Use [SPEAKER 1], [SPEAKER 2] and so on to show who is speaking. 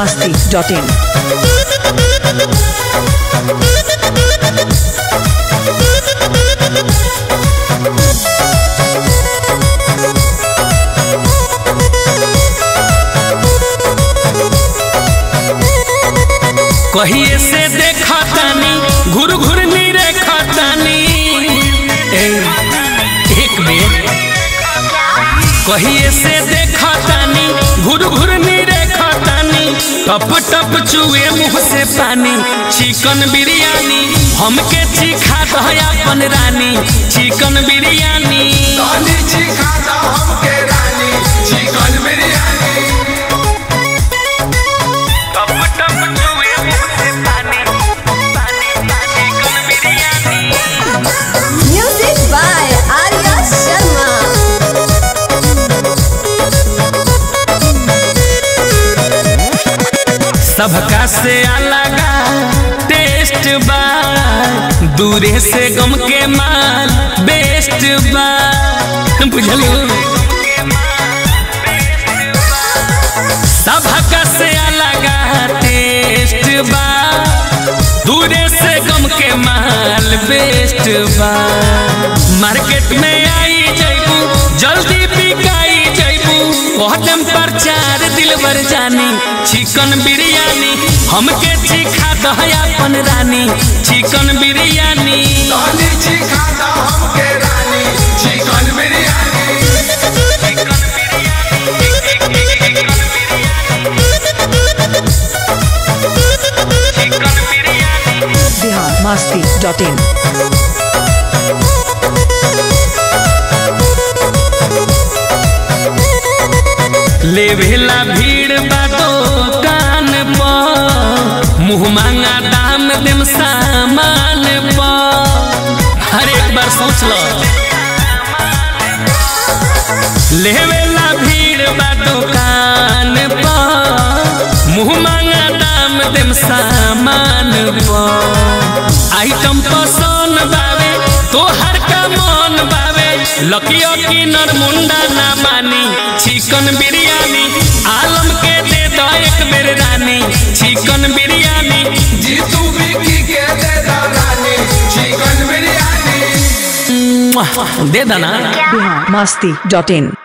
[SPEAKER 1] masti.in.
[SPEAKER 2] कहिए से देखा तानी घुर घुर नी रेखा तानी ए, एक बेर कहिए से देखा तानी घुर घुर नी रेखा तानी टप टप चुए मुंह से पानी चिकन बिरयानी हमके चिखा दह अपन रानी चिकन बिरयानी
[SPEAKER 3] रानी चिखा दो हमके रानी चिकन बिरयानी
[SPEAKER 2] टप टप चुए मुंह से पानी पानी चिकन biryani
[SPEAKER 4] Music by Arya Sharma.
[SPEAKER 2] सबका से अलग टेस्ट बा दूरे से गम के माल बेस्ट बा बुझलू सबका से अलग टेस्ट बा दूरे से गम के माल बेस्ट बा मार्केट में आई जैबू जल्दी बिकाई जैबू कहतम प्रचार दिलबर जानी चिकन बिरयानी हमके चिखा दह अपन रानी चिकन बिरयानी
[SPEAKER 3] रानी चिखा दो हमके रानी चिकन बिरयानी
[SPEAKER 1] Bihar masti.in.
[SPEAKER 2] लेवेला भीड़ बातो कान पर मुँह मांगा दाम देम सामान पर हर एक बार सोच लो लेवेला भीड़ बातो कान पर मुँह मांगा दाम देम सामान पर आइटम पसंद बावे तोहर का मन बावे लकियो की नरमुंडा ना मानी चिकन बिरयानी आलम के दे दो एक बेर रानी चिकन बिरयानी
[SPEAKER 3] जीतू बिकी के दे दो रानी चिकन बिरयानी
[SPEAKER 2] मुआ, दे देना
[SPEAKER 1] Bihar masti.in.